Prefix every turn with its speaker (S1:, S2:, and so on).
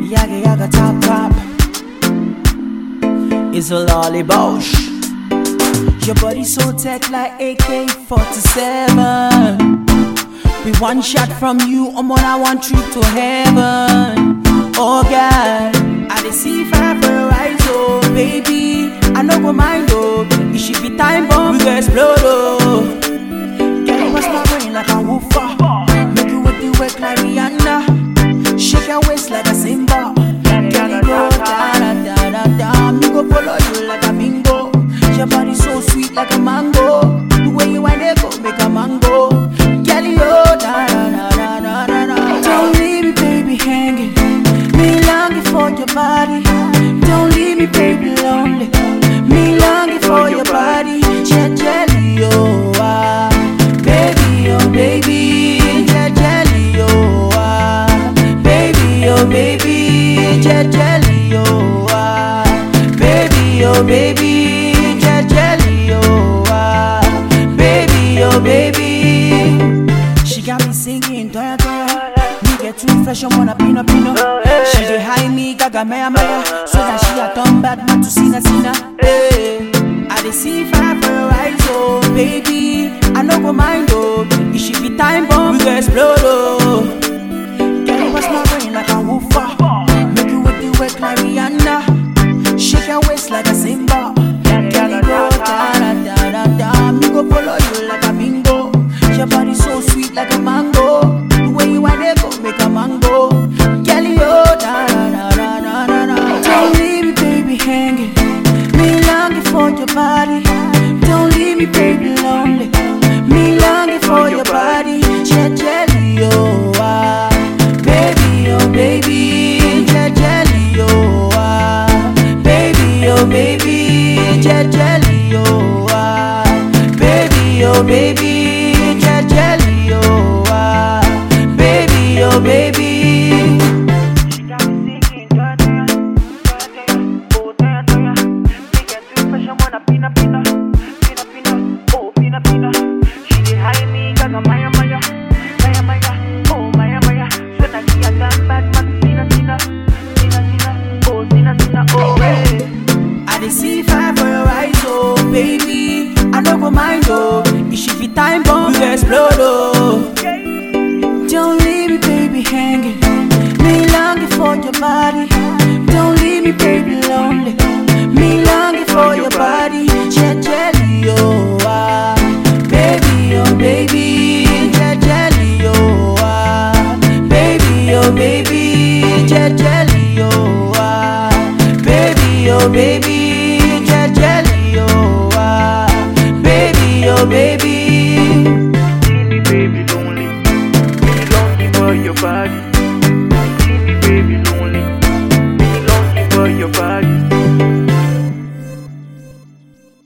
S1: Yaga yaga top top. It's a lolly bosh. Your body so tech like AK-47. With one shot from you, I'm on a one trip to heaven. Oh God, I dey see fire for your eyes, oh baby. I no go mind, oh. It should be time bomb, we go explode, oh. Girl, you bust my brain like a woofer. Make you with the work like Rihanna. Shake your waist like a Simba. Girl, you go da da da da da. Me go follow you like a bingo. Your body so sweet like a mango. The way you wind it go make a mango. Girl, you da da da da da da da. Don't leave me, baby, hanging. Me longing for your body. Don't leave me, baby, lonely. Me longing for your body. Jet jelly, oh ah. Baby, oh baby, jet jelly, oh ah. Baby, oh baby, jet jelly, oh ah. Baby, oh baby, jet jelly, oh ah. Baby, oh baby. She got me singing, toya toya. Me get too fresh, I wanna pino pino. She dey high me, gaga maya maya. So that she a turn bad man to sina sina. Hey. I dey see fire for your eyes, oh baby. I no go mind, oh. It should be time bomb, we go explode, oh. Girl, you bust my brain like a woofer. Make you with the work like Rihanna. Shake your waist like a Simba. Girl, you go da da da da da. Me go follow you like a bingo. Your body so sweet like a mango. The way you wind it go make a mango. Girl, you da da da da da da da. Don't leave me, baby, hanging. Me longing for your body. Don't leave me, baby, lonely. Me longing for your body. Jet jelly, oh ah. Baby, oh baby, jet jelly, oh ah. Baby, oh baby, jet jelly, oh ah. Baby, oh baby, jet jelly, oh ah. Baby, oh baby.
S2: She got me singing, toya toya, toya toya, oh toya toya. Me get too fresh, I wanna pina pina, pina pina, oh pina pina. She dey high me, gaga maya maya, maya maya, oh maya maya. So that she a damn bad man, sina sina, sina sina, oh sina sina, oh hey.
S1: I dey see fire for your eyes, oh baby. I no go mind, oh. It should be time bomb, we go explode, oh. Don't leave me, baby, hanging. Me longing for your body. Don't leave me, baby, lonely. Me longing for your body. Jet jelly, oh ah. Baby, oh baby, jet jelly, oh ah. Baby, oh baby, jet jelly, oh ah. Baby, oh baby, jet jelly, oh ah. Baby, oh baby.